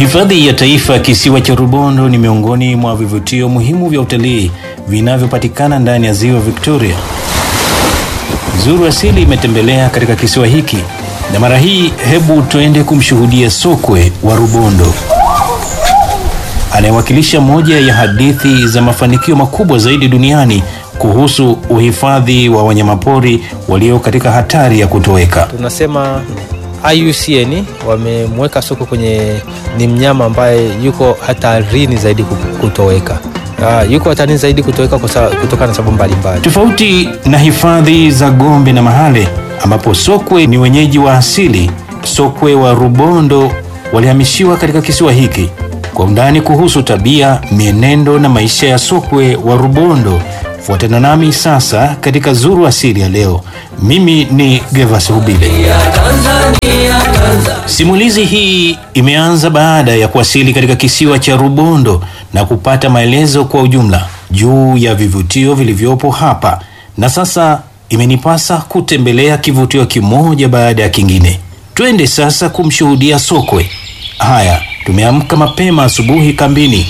Hifadhi ya Taifa ya Kisiwa cha Rubondo ni miongoni mwa vivutio muhimu vya utalii vinavyopatikana ndani ya Ziwa Victoria. Zuru Asili imetembelea katika kisiwa hiki na mara hii hebu tuende kumshuhudia sokwe wa Rubondo anayewakilisha moja ya hadithi za mafanikio makubwa zaidi duniani kuhusu uhifadhi wa wanyamapori walio katika hatari ya kutoweka. Tunasema IUCN wamemweka sokwe kwenye, ni mnyama ambaye yuko hatarini zaidi kutoweka. Uh, yuko hatarini zaidi kutoweka kutokana na sababu mbalimbali, tofauti na hifadhi za Gombe na Mahale ambapo sokwe ni wenyeji wa asili. Sokwe wa Rubondo walihamishiwa katika kisiwa hiki. Kwa undani kuhusu tabia, mienendo na maisha ya sokwe wa Rubondo, fuatana nami sasa katika Zuru Asili ya leo. Mimi ni Gervas Hubile. Simulizi hii imeanza baada ya kuwasili katika kisiwa cha Rubondo na kupata maelezo kwa ujumla juu ya vivutio vilivyopo hapa, na sasa imenipasa kutembelea kivutio kimoja baada ya kingine. Twende sasa kumshuhudia sokwe. Haya, tumeamka mapema asubuhi kambini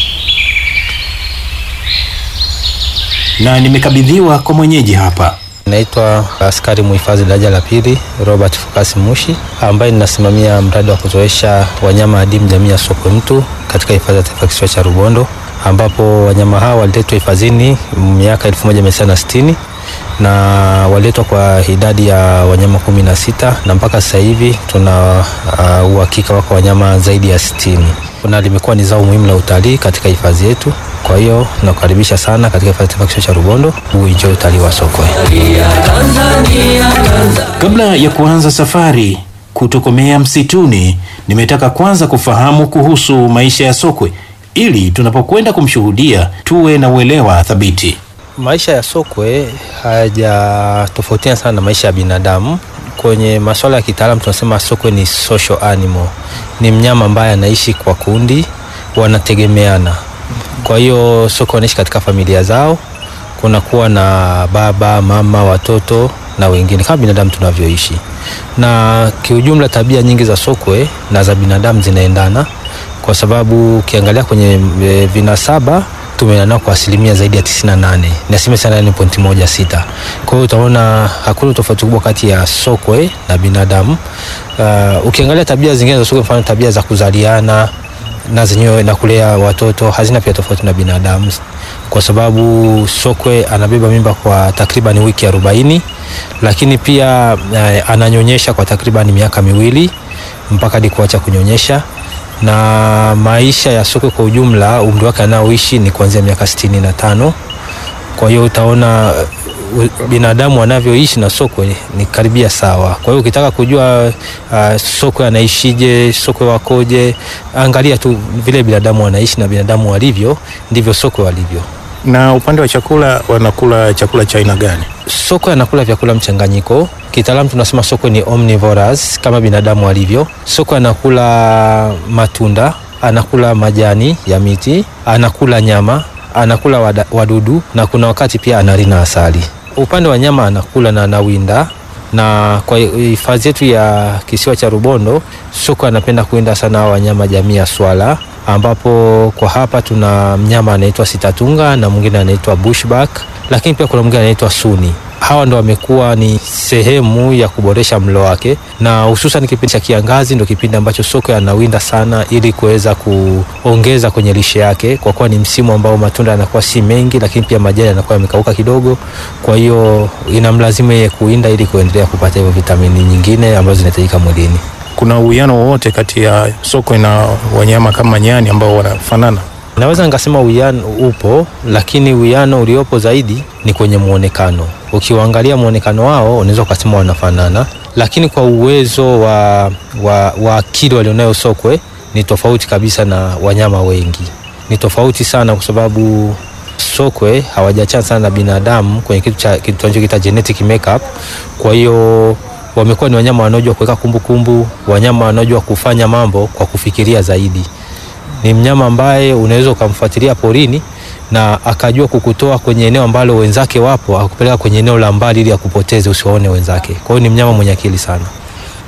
na nimekabidhiwa kwa mwenyeji hapa. Naitwa askari muhifadhi daraja la pili Robert Fukasi Mushi, ambaye ninasimamia mradi wa kuzoesha wanyama adimu jamii ya sokwe mtu katika hifadhi ya taifa kisiwa cha Rubondo, ambapo wanyama hao waliletwa hifadhini miaka 1960 na waliletwa kwa idadi ya wanyama kumi na sita na mpaka sasa hivi tuna uh, uhakika wako wanyama zaidi ya sitini na limekuwa ni zao muhimu la utalii katika hifadhi yetu. Kwa hiyo nakukaribisha sana katika hifadhi ya taifa kisiwa cha Rubondo uenjoy utalii wa sokwe. Kabla ya kuanza safari kutokomea msituni, nimetaka kwanza kufahamu kuhusu maisha ya sokwe ili tunapokwenda kumshuhudia tuwe na uelewa thabiti. Maisha ya sokwe hayajatofautiana sana na maisha ya binadamu. Kwenye masuala ya kitaalamu tunasema sokwe ni social animal, ni mnyama ambaye anaishi kwa kundi, wanategemeana. Kwa hiyo sokwe wanaishi katika familia zao, kunakuwa na baba, mama, watoto na wengine kama binadamu tunavyoishi. Na kiujumla, tabia nyingi za sokwe na za binadamu zinaendana, kwa sababu ukiangalia kwenye vinasaba tumeenda kwa asilimia zaidi ya 98 ni asilimia 98.16. Kwa hiyo utaona hakuna tofauti kubwa kati ya sokwe na binadamu. Uh, ukiangalia tabia zingine za sokwe, mfano tabia za kuzaliana na zenyewe na kulea watoto hazina pia tofauti na binadamu, kwa sababu sokwe anabeba mimba kwa takriban wiki arobaini, lakini pia uh, ananyonyesha kwa takriban miaka miwili mpaka hadi kuacha kunyonyesha na maisha ya sokwe kwa ujumla umri wake anaoishi ni kuanzia miaka sitini na tano. Kwa hiyo utaona binadamu anavyoishi na sokwe ni karibia sawa. Kwa hiyo ukitaka kujua uh, sokwe anaishije, sokwe wakoje, angalia tu vile binadamu wanaishi na binadamu walivyo ndivyo sokwe walivyo. Na upande wa chakula, wanakula chakula cha aina gani? Sokwe anakula vyakula mchanganyiko. Kitaalamu tunasema sokwe ni omnivorous kama binadamu alivyo. Sokwe anakula matunda, anakula majani ya miti, anakula nyama, anakula wadudu na kuna wakati pia analina asali. Upande wa nyama anakula na anawinda, na kwa hifadhi yetu ya kisiwa cha Rubondo sokwe anapenda kuwinda sana wanyama jamii ya swala ambapo kwa hapa tuna mnyama anaitwa sitatunga na mwingine anaitwa bushback, lakini pia kuna mwingine anaitwa suni. Hawa ndo wamekuwa ni sehemu ya kuboresha mlo wake, na hususan kipindi cha kiangazi ndo kipindi ambacho sokwe anawinda sana, ili kuweza kuongeza kwenye lishe yake, kwa kuwa ni msimu ambao matunda yanakuwa si mengi, lakini pia majani yanakuwa yamekauka kidogo. Kwa hiyo inamlazimu yeye kuwinda ili kuendelea kupata hivyo vitamini nyingine ambazo zinahitajika mwilini. Kuna uwiano wowote kati ya sokwe na wanyama kama nyani ambao wanafanana? Naweza nikasema uwiano upo, lakini uwiano uliopo zaidi ni kwenye muonekano. Ukiwaangalia muonekano wao unaweza ukasema wanafanana, lakini kwa uwezo wa, wa, wa akili walionayo sokwe ni tofauti kabisa na wanyama wengi, ni tofauti sana kwa sababu sokwe hawajachana sana na binadamu kwenye kitu cha kitu tunachokiita genetic makeup. Kwa hiyo wamekuwa ni wanyama wanaojua kuweka kumbukumbu, wanyama wanaojua kufanya mambo kwa kufikiria zaidi. Ni mnyama ambaye unaweza ukamfuatilia porini na akajua kukutoa kwenye eneo ambalo wenzake wapo, akupeleka kwenye eneo la mbali ili akupoteze usiwaone wenzake. Kwa hiyo ni mnyama mwenye akili sana.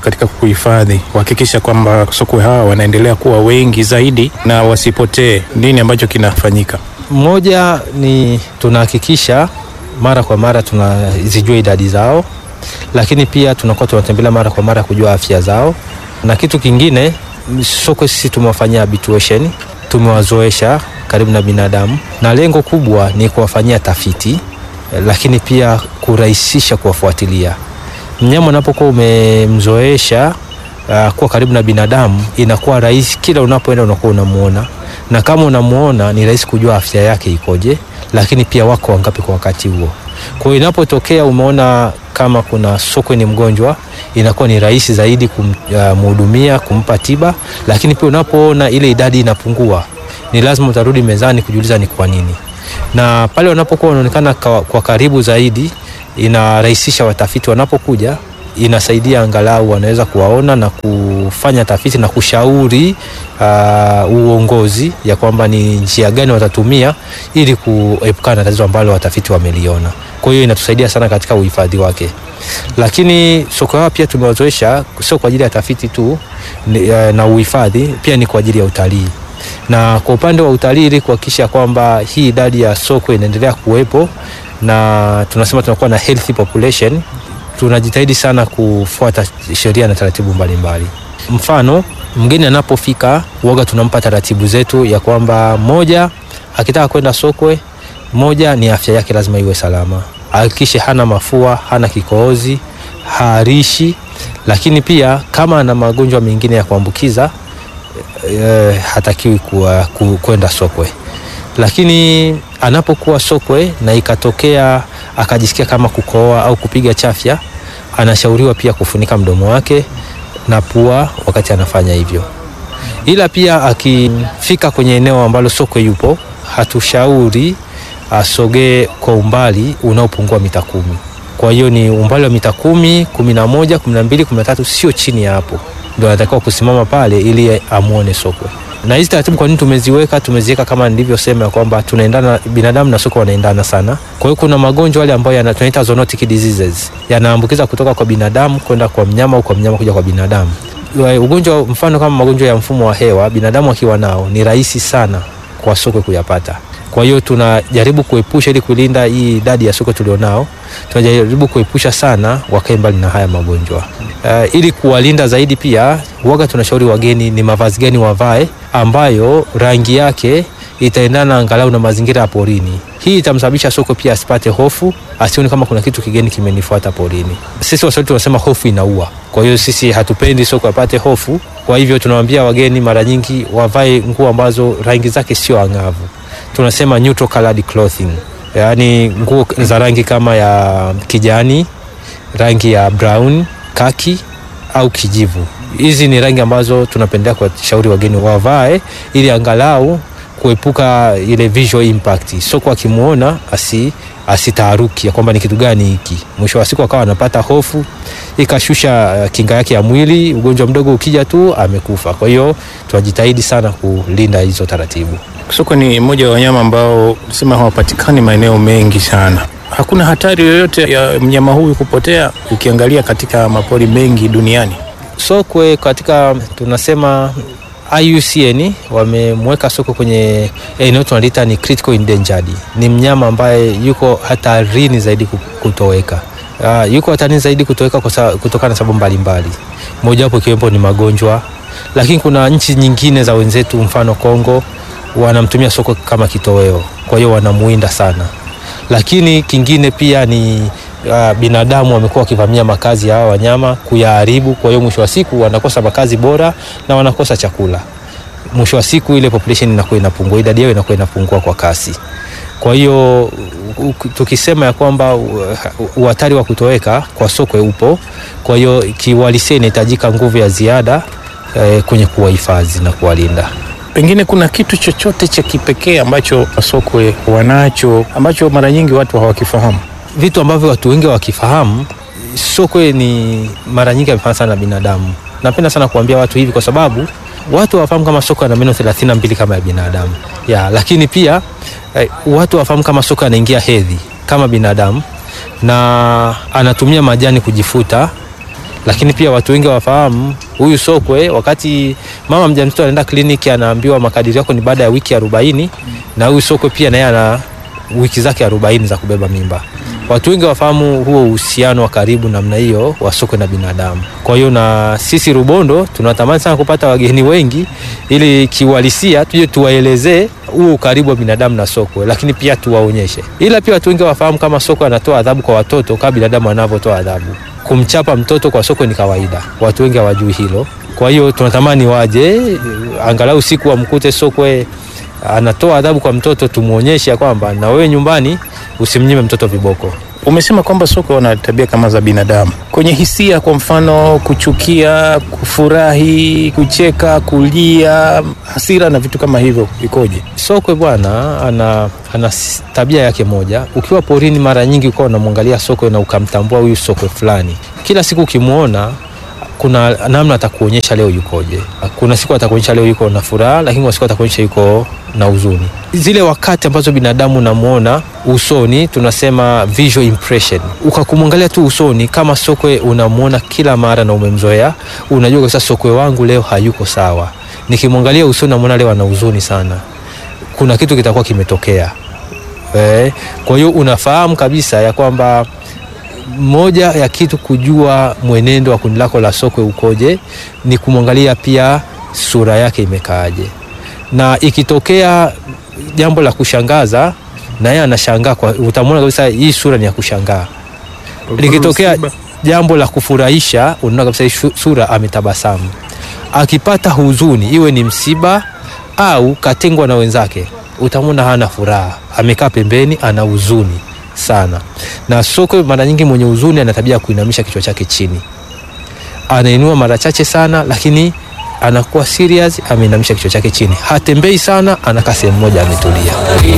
katika kuhifadhi, kuhakikisha kwamba sokwe hawa wanaendelea kuwa wengi zaidi na wasipotee? Nini ambacho kinafanyika? Moja ni tunahakikisha mara kwa mara tunazijua idadi zao, lakini pia tunakuwa tunatembelea mara kwa mara kujua afya zao, na kitu kingine sokwe sisi tumewafanyia habituation, tumewazoesha karibu na binadamu, na lengo kubwa ni kuwafanyia tafiti, lakini pia kurahisisha kuwafuatilia. Mnyama unapokuwa umemzoesha uh, kuwa karibu na binadamu, inakuwa rahisi, kila unapoenda unakuwa unamuona, na kama unamuona ni rahisi kujua afya yake ikoje, lakini pia wako wangapi kwa wakati huo. Kwa hiyo inapotokea umeona kama kuna sokwe ni mgonjwa, inakuwa ni rahisi zaidi kumhudumia, uh, kumpa tiba, lakini pia unapoona ile idadi inapungua, ni lazima utarudi mezani kujiuliza ni kwa nini, na pale wanapokuwa wanaonekana kwa karibu zaidi, inarahisisha watafiti wanapokuja inasaidia angalau wanaweza kuwaona na kufanya tafiti na kushauri uh, uongozi ya kwamba ni njia gani watatumia ili kuepukana na tatizo ambalo watafiti wameliona. Kwa hiyo inatusaidia sana katika uhifadhi wake, lakini sokwe hawa pia tumewazoesha sio kwa ajili ya tafiti tu na uhifadhi, pia ni kwa ajili ya utalii na kwa upande wa utalii, ili kuhakikisha kwamba hii idadi ya sokwe inaendelea kuwepo na tunasema tunakuwa na healthy population tunajitahidi sana kufuata sheria na taratibu mbalimbali. Mfano, mgeni anapofika uoga, tunampa taratibu zetu ya kwamba moja, akitaka kwenda sokwe, moja ni afya yake lazima iwe salama, hakikishe hana mafua, hana kikohozi, haarishi, lakini pia kama ana magonjwa mengine ya kuambukiza e, hatakiwi kwenda sokwe. Lakini anapokuwa sokwe na ikatokea akajisikia kama kukohoa au kupiga chafya, anashauriwa pia kufunika mdomo wake na pua wakati anafanya hivyo. Ila pia akifika kwenye eneo ambalo sokwe yupo, hatushauri asogee kwa umbali unaopungua mita kumi. Kwa hiyo ni umbali wa mita kumi, kumi na moja, kumi na mbili, kumi na tatu, sio chini ya hapo, ndio anatakiwa kusimama pale ili amwone sokwe na hizi taratibu kwa nini tumeziweka? Tumeziweka kama nilivyosema kwamba tunaendana, binadamu na sokwe wanaendana sana. Kwa hiyo kuna magonjwa yale ambayo tunaita zoonotic diseases yanaambukiza kutoka kwa binadamu kwenda kwa mnyama au kwa mnyama kuja kwa binadamu. Ugonjwa mfano kama magonjwa ya mfumo wa hewa, binadamu akiwa nao ni rahisi sana kwa sokwe kuyapata. Kwa hiyo tunajaribu kuepusha, ili kulinda hii idadi ya sokwe tulionao, tunajaribu kuepusha sana wakae mbali na haya magonjwa. Uh, ili kuwalinda zaidi, pia huaga tunashauri wageni ni mavazi gani wavae ambayo rangi yake itaendana angalau na mazingira ya porini. Hii itamsababisha sokwe pia asipate hofu, asione kama kuna kitu kigeni kimenifuata porini. Sisi Waswahili tunasema hofu inaua. Kwa hiyo sisi hatupendi sokwe apate hofu. Kwa hivyo tunawaambia wageni mara nyingi wavae nguo ambazo rangi zake sio angavu, tunasema neutral colored clothing, yaani nguo za rangi kama ya kijani, rangi ya brown, kaki au kijivu. Hizi ni rangi ambazo tunapendea kuwashauri wageni wavae ili angalau kuepuka ile visual impact. Sokwe akimwona asi asitaharuki ya kwamba ni kitu gani hiki, mwisho wa siku akawa anapata hofu, ikashusha kinga yake ya mwili, ugonjwa mdogo ukija tu amekufa. Kwa hiyo tunajitahidi sana kulinda hizo taratibu. Sokwe ni mmoja wa wanyama ambao sema hawapatikani maeneo mengi sana. Hakuna hatari yoyote ya mnyama huyu kupotea ukiangalia katika mapori mengi duniani. Sokwe katika tunasema IUCN wamemweka sokwe kwenye eneo tunaliita ni critical endangered. Ni mnyama ambaye yuko hatarini zaidi kutoweka. Uh, yuko hatarini zaidi kutoweka kutokana na sababu mbalimbali, mojawapo ikiwepo ni magonjwa, lakini kuna nchi nyingine za wenzetu, mfano Kongo, wanamtumia sokwe kama kitoweo, kwa hiyo wanamuinda sana. Lakini kingine pia ni uh, binadamu wamekuwa wakivamia makazi ya hawa wanyama kuyaharibu. Kwa hiyo mwisho wa siku wanakosa makazi bora na wanakosa chakula. Mwisho wa siku ile population inakuwa inapungua, idadi yao inakuwa inapungua kwa kasi. Kwa hiyo tukisema ya kwamba uhatari wa kutoweka kwa sokwe upo, kwa hiyo kiuhalisia inahitajika nguvu ya ziada eh, kwenye kuwahifadhi na kuwalinda. Pengine kuna kitu chochote cha kipekee ambacho sokwe wanacho ambacho mara nyingi watu hawakifahamu vitu ambavyo watu wengi wakifahamu. Sokwe ni mara nyingi amefanana sana na binadamu. Napenda sana kuambia watu hivi kwa sababu watu wafahamu kama sokwe ana meno 32 kama ya binadamu ya, lakini pia eh, watu wafahamu kama sokwe anaingia hedhi kama binadamu na anatumia majani kujifuta, lakini pia watu wengi wafahamu huyu sokwe, wakati mama mjamzito anaenda kliniki anaambiwa makadirio yako ni baada ya wiki arobaini na huyu sokwe pia naye ana wiki zake arobaini za kubeba mimba. Watu wengi wafahamu huo uhusiano wa karibu namna hiyo wa sokwe na binadamu. Kwa hiyo na sisi Rubondo tunatamani sana kupata wageni wengi, ili kiuhalisia tuje tuwaelezee huo ukaribu wa binadamu na sokwe, lakini pia tuwaonyeshe. Ila pia watu wengi wafahamu kama sokwe anatoa adhabu kwa watoto kama binadamu anavyotoa adhabu. Kumchapa mtoto kwa sokwe ni kawaida, watu wengi hawajui hilo. Kwa hiyo tunatamani waje, angalau siku wamkute sokwe anatoa adhabu kwa mtoto, tumwonyeshe ya kwamba na wewe nyumbani usimnyime mtoto viboko. Umesema kwamba sokwe wana tabia kama za binadamu kwenye hisia, kwa mfano kuchukia, kufurahi, kucheka, kulia, hasira na vitu kama hivyo, ikoje? Sokwe bwana ana, ana s- tabia yake moja. Ukiwa porini, mara nyingi ukawa unamwangalia sokwe na ukamtambua huyu sokwe fulani, kila siku ukimwona kuna namna atakuonyesha leo yukoje. Kuna siku atakuonyesha leo yuko na furaha, lakini kuna siku atakuonyesha yuko na huzuni. Zile wakati ambazo binadamu unamwona usoni, tunasema visual impression. Ukakumwangalia tu usoni kama sokwe, unamwona kila mara na umemzoea, unajua kabisa sokwe wangu leo hayuko sawa. Nikimwangalia usoni, namwona leo ana huzuni sana, kuna kitu kitakuwa kimetokea. Eh, kwa hiyo unafahamu kabisa ya kwamba moja ya kitu kujua mwenendo wa kundi lako la sokwe ukoje ni kumwangalia pia sura yake imekaaje, na ikitokea jambo la kushangaza na yeye anashangaa, kwa utamwona kabisa hii sura ni ya kushangaa. Likitokea jambo la kufurahisha, unaona kabisa hii shu- sura ametabasamu. Akipata huzuni, iwe ni msiba au katengwa na wenzake, utamwona hana furaha, amekaa pembeni, ana huzuni sana. Na sokwe mara nyingi mwenye huzuni ana tabia ya kuinamisha kichwa chake chini, anainua mara chache sana, lakini anakuwa serious, ameinamisha kichwa chake chini, hatembei sana, anakaa sehemu moja ametulia.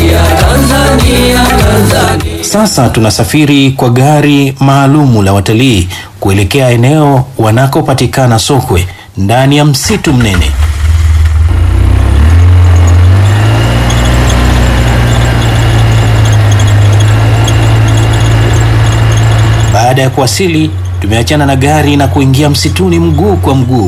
Sasa tunasafiri kwa gari maalumu la watalii kuelekea eneo wanakopatikana sokwe ndani ya msitu mnene. Baada ya kuwasili, tumeachana na gari na kuingia msituni mguu kwa mguu.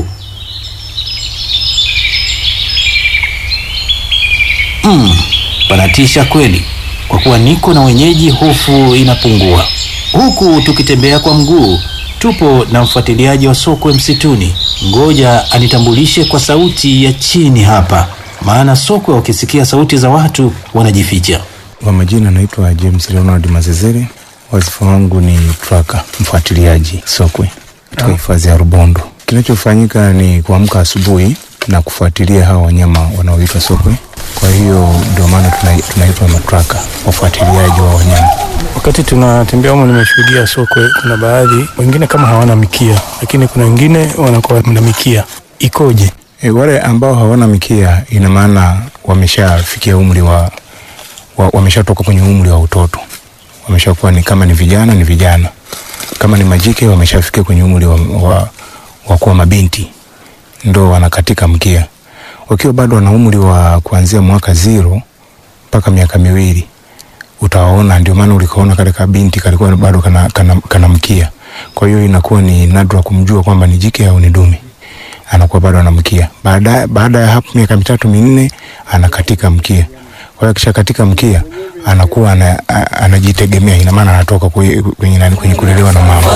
Mm, panatisha kweli. Kwa kuwa niko na wenyeji, hofu inapungua. Huku tukitembea kwa mguu, tupo na mfuatiliaji wa sokwe msituni. Ngoja anitambulishe kwa sauti ya chini hapa, maana sokwe wakisikia sauti za watu wanajificha. Kwa majina naitwa James Leonard Mazezere. Wazifa wangu ni traka, mfuatiliaji sokwe katika hifadhi ya Rubondo. Kinachofanyika ni kuamka asubuhi na kufuatilia hawa wanyama wanaoitwa sokwe. Kwa hiyo ndio maana tuna- tunaitwa matraka, wafuatiliaji wa wanyama. Wakati tunatembea humo, nimeshuhudia sokwe, kuna baadhi wengine kama hawana mikia, lakini kuna wengine wanakuwa na mikia. Ikoje? E, wale ambao hawana mikia ina maana wameshafikia umri wa, wa wameshatoka kwenye umri wa utoto, wameshakuwa ni kama ni vijana ni vijana, kama ni majike wameshafikia kwenye umri wa, wa, wa kuwa mabinti, ndo wanakatika mkia. Wakiwa bado wana umri wa kuanzia mwaka zero mpaka miaka miwili utawaona, ndio maana ulikaona kale kabinti kalikuwa bado kana, kana, kana mkia. Kwa hiyo inakuwa ni nadra kumjua kwamba ni jike au ni dume anakuwa bado anamkia. Baada baada ya hapo miaka mitatu minne anakatika mkia. Kwa hiyo akisha katika mkia anakuwa ana, a- anajitegemea, ina maana anatoka kwenye, kwenye, nani, kwenye kulelewa na mama.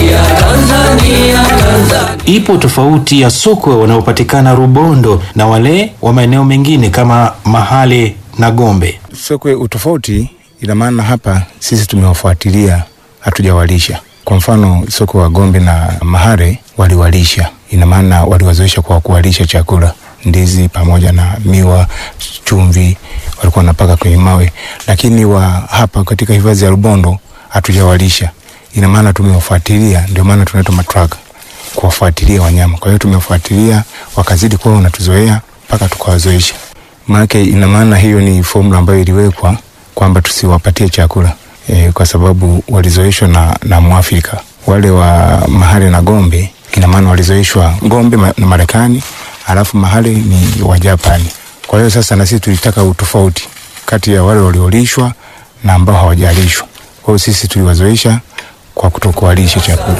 Ipo tofauti ya sokwe wanaopatikana Rubondo na wale wa maeneo mengine kama Mahale na Gombe. Sokwe utofauti, ina maana hapa sisi tumewafuatilia, hatujawalisha. Kwa mfano sokwe wa Gombe na Mahare waliwalisha, ina maana waliwazoesha kwa kuwalisha chakula, ndizi pamoja na miwa, chumvi, walikuwa wanapaka kwenye mawe. Lakini wa hapa katika hifadhi ya Rubondo hatujawalisha, ina maana tumewafuatilia, ndio maana tunaitwa matraka, kuwafuatilia wanyama. Kwa hiyo tumewafuatilia, wakazidi kuwa wanatuzoea mpaka tukawazoesha maanake ina maana hiyo ni formula ambayo iliwekwa kwamba tusiwapatie chakula e, kwa sababu walizoeshwa na, na Mwafrika. Wale wa Mahale na Gombe ina maana walizoeshwa Gombe ma, na Marekani, alafu Mahale ni wa Japani. Kwa hiyo sasa na sisi tulitaka utofauti kati ya wale waliolishwa na ambao hawajalishwa. Kwa hiyo sisi tuliwazoesha kwa kutokuwalisha chakula.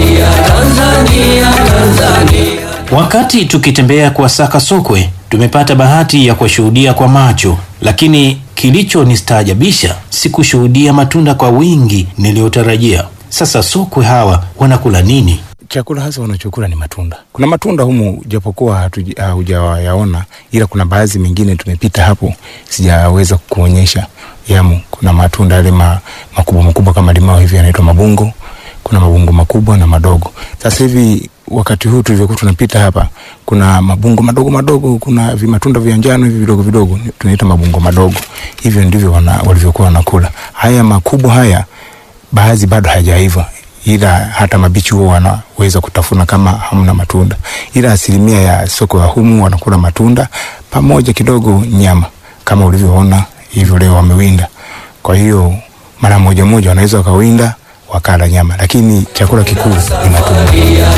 Wakati tukitembea kuwasaka sokwe, tumepata bahati ya kuwashuhudia kwa macho, lakini kilichonistaajabisha si kushuhudia matunda kwa wingi niliyotarajia. Sasa sokwe hawa wanakula nini? Chakula hasa wanachokula ni matunda. Kuna matunda humu japokuwa hatuja- haujayaona, ila kuna baadhi mengine tumepita hapo, sijaweza kukuonyesha yamo. Kuna matunda yale ma, makubwa makubwa kama limao hivi yanaitwa mabungo. Kuna mabungo makubwa na madogo. Sasa hivi wakati huu tulivyokuwa tunapita hapa, kuna mabungo madogo madogo, kuna vimatunda vya njano hivi vidogo vidogo, tunaita mabungo madogo. Hivyo ndivyo wana, walivyokuwa wanakula. Haya makubwa haya baadhi bado hajaiva ila hata mabichi huo wanaweza kutafuna kama hamna matunda, ila asilimia ya soko ya humu wanakula matunda pamoja kidogo nyama, kama ulivyoona hivyo leo wamewinda. Kwa hiyo mara moja moja wanaweza wakawinda wakala nyama, lakini chakula kikuu ni matunda.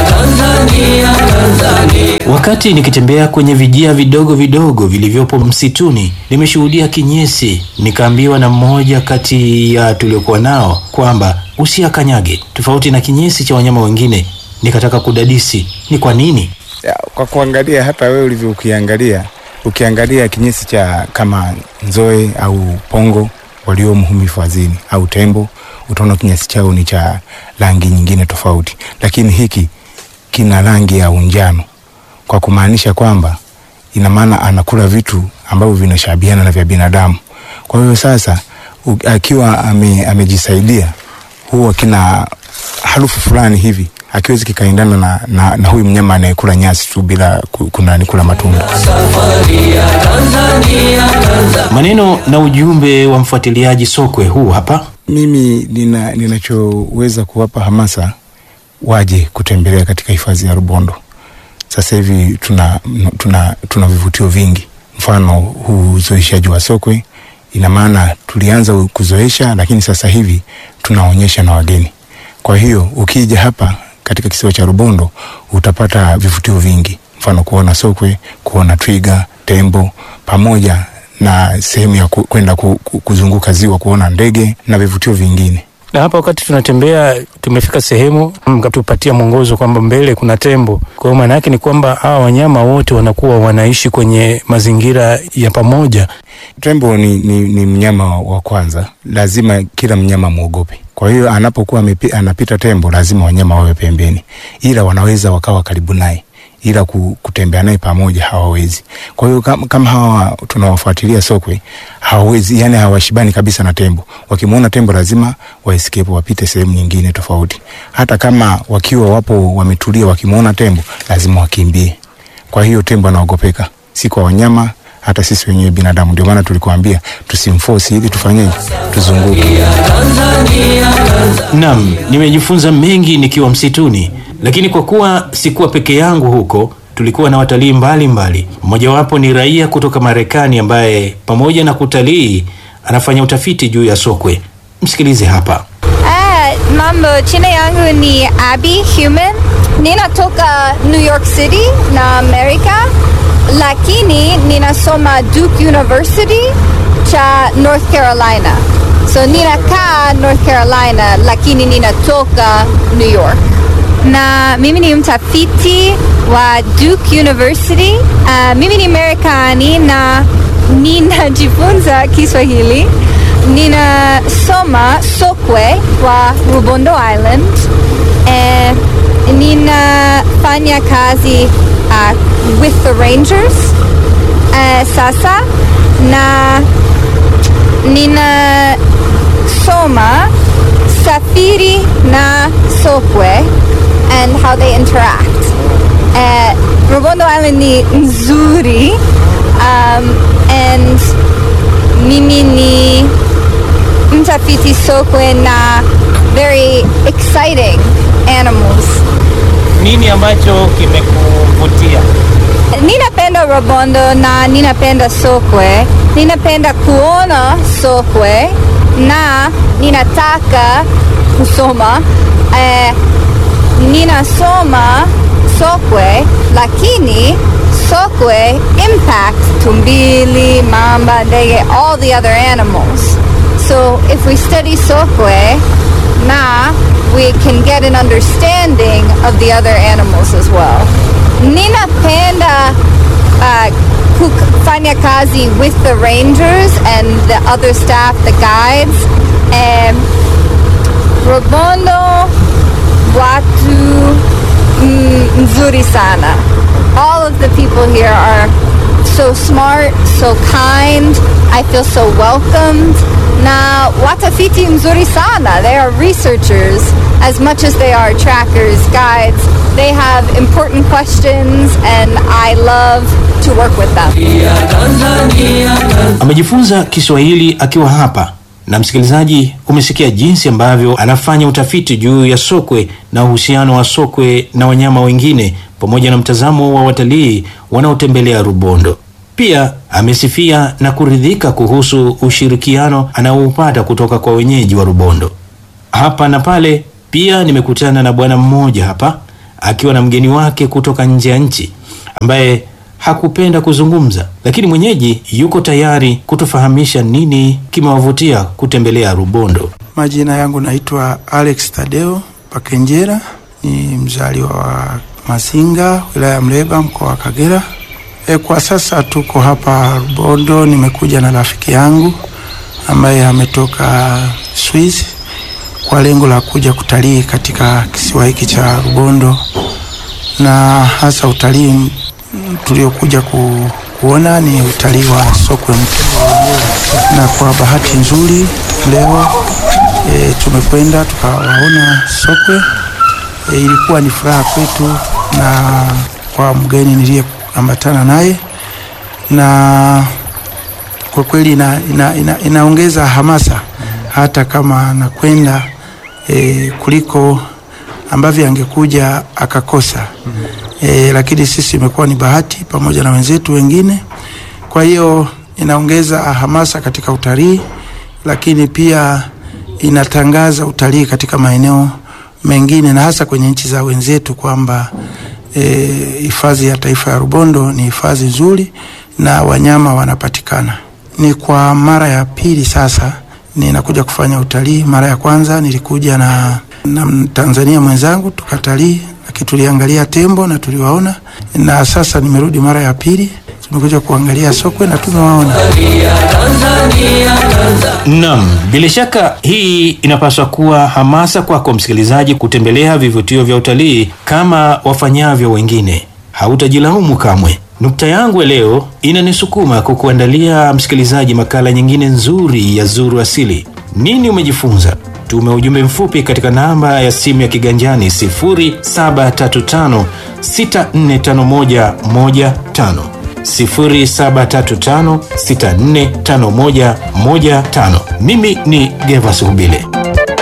Wakati nikitembea kwenye vijia vidogo vidogo vilivyopo msituni, nimeshuhudia kinyesi. Nikaambiwa na mmoja kati ya tuliokuwa nao kwamba usiakanyage, tofauti na kinyesi cha wanyama wengine. Nikataka kudadisi ni kwa nini. Ya, kwa kuangalia hata wewe ulivyo ukiangalia ukiangalia kinyesi cha kama nzoe au pongo waliomo humu hifadhini au tembo, utaona kinyesi chao ni cha rangi nyingine tofauti, lakini hiki kina rangi ya unjano, kwa kumaanisha kwamba ina maana anakula vitu ambavyo vinashabiana na vya binadamu. Kwa hiyo sasa u- akiwa ame, amejisaidia huwa kina harufu fulani hivi akiwezi kikaendana na, na, na huyu mnyama anayekula nyasi tu bila ku- kunani kula matunda. Maneno na ujumbe wa mfuatiliaji sokwe huu hapa. Mimi nina, ninachoweza kuwapa hamasa waje kutembelea katika hifadhi ya Rubondo. Sasa hivi tuna, tuna, tuna vivutio vingi, mfano huu uzoeshaji wa sokwe. Ina maana tulianza kuzoesha, lakini sasa hivi tunaonyesha na wageni. Kwa hiyo ukija hapa katika kisiwa cha Rubondo utapata vivutio vingi, mfano kuona sokwe, kuona twiga, tembo pamoja na sehemu ya ku- kwenda ku, ku, kuzunguka ziwa kuona ndege na vivutio vingine. na hapa wakati tunatembea tumefika sehemu mkatupatia mwongozo kwamba mbele kuna tembo. Kwa hiyo maana yake ni kwamba hawa wanyama wote wanakuwa wanaishi kwenye mazingira ya pamoja. Tembo ni, ni, ni mnyama wa kwanza, lazima kila mnyama mwogope. Kwa hiyo anapokuwa amepi- anapita tembo, lazima wanyama wawe pembeni, ila wanaweza wakawa karibu naye, ila ku- kutembea naye pamoja hawawezi. Kwa hiyo kama, kama hawa tunawafuatilia sokwe hawawezi, yani hawashibani kabisa na tembo. Wakimwona tembo lazima waescape, wapite sehemu nyingine tofauti. Hata kama wakiwa wapo wametulia, wakimwona tembo lazima wakimbie. Kwa hiyo tembo anaogopeka, si kwa wanyama hata sisi wenyewe binadamu. Ndio maana tulikuambia tusimforce, ili tufanyeje, tuzunguke. Naam, nimejifunza mengi nikiwa msituni, lakini kwa kuwa sikuwa peke yangu huko, tulikuwa na watalii mbalimbali. Mmojawapo ni raia kutoka Marekani ambaye pamoja na kutalii anafanya utafiti juu ya sokwe. Msikilize hapa. Ah, mambo, jina yangu ni Abby Human. Ninatoka New York City na Amerika, lakini ninasoma Duke University cha North Carolina. So ninakaa North Carolina, lakini ninatoka New York. Na mimi ni mtafiti wa Duke University. Uh, mimi ni Marekani na ninajifunza Kiswahili ninasoma sokwe wa Rubondo Island. Eh, ninafanya kazi uh, with the Rangers eh, sasa na ninasoma safiri na sokwe and how they interact. Eh, Rubondo Island ni nzuri um, and mimi ni mtafiti sokwe na very exciting animals. Nini ambacho kimekuvutia? Ninapenda Robondo na ninapenda sokwe. Ninapenda kuona sokwe na ninataka kusoma. Eh, ninasoma sokwe lakini sokwe impact tumbili, mamba, ndege, all the other animals. So if we study sokwe, na we can get an understanding of the other animals as well. Ninapenda uh, kufanya kazi with the rangers and the other staff, the guides. Um, Robondo watu mm, nzuri sana. All of the people here are so smart, so kind. I feel so welcomed. Na watafiti mzuri sana. They are researchers as much as they are trackers, guides. They have important questions and I love to work with them. Amejifunza Kiswahili akiwa hapa na msikilizaji, umesikia jinsi ambavyo anafanya utafiti juu ya sokwe na uhusiano wa sokwe na wanyama wengine pamoja na mtazamo wa watalii wanaotembelea Rubondo. Pia amesifia na kuridhika kuhusu ushirikiano anaoupata kutoka kwa wenyeji wa Rubondo. Hapa na pale pia nimekutana na bwana mmoja hapa akiwa na mgeni wake kutoka nje ya nchi ambaye hakupenda kuzungumza, lakini mwenyeji yuko tayari kutufahamisha nini kimewavutia kutembelea Rubondo. Majina yangu naitwa Alex Tadeo Pakenjera, ni mzaliwa wa Mazinga, wilaya ya Mleba, mkoa wa Kagera. E, kwa sasa tuko hapa Rubondo. Nimekuja na rafiki yangu ambaye ametoka Swiss kwa lengo la kuja kutalii katika kisiwa hiki cha Rubondo, na hasa utalii m- tuliokuja ku, kuona ni utalii wa sokwe mkubwa, na kwa bahati nzuri leo e, tumekwenda tukawaona sokwe. E, ilikuwa ni furaha kwetu na kwa mgeni niliyeambatana naye, na kwa kweli ina, ina, ina, inaongeza hamasa hata kama anakwenda e, kuliko ambavyo angekuja akakosa e, lakini sisi imekuwa ni bahati pamoja na wenzetu wengine. Kwa hiyo inaongeza hamasa katika utalii, lakini pia inatangaza utalii katika maeneo mengine na hasa kwenye nchi za wenzetu kwamba hifadhi e, ya taifa ya Rubondo ni hifadhi nzuri na wanyama wanapatikana. Ni kwa mara ya pili sasa ninakuja kufanya utalii. Mara ya kwanza nilikuja na, na Tanzania mwenzangu tukatalii, lakini tuliangalia tembo na tuliwaona, na sasa nimerudi mara ya pili tumekuja kuangalia sokwe na tumewaona. Naam, bila shaka hii inapaswa kuwa hamasa kwako msikilizaji kutembelea vivutio vya utalii kama wafanyavyo wengine. Hautajilaumu kamwe. Nukta yangu ya leo inanisukuma kukuandalia msikilizaji makala nyingine nzuri ya Zuru Asili. Nini umejifunza? Tume ujumbe mfupi katika namba ya simu ya kiganjani 0735 645115 0735 645115. Mimi ni Gervas Hubile.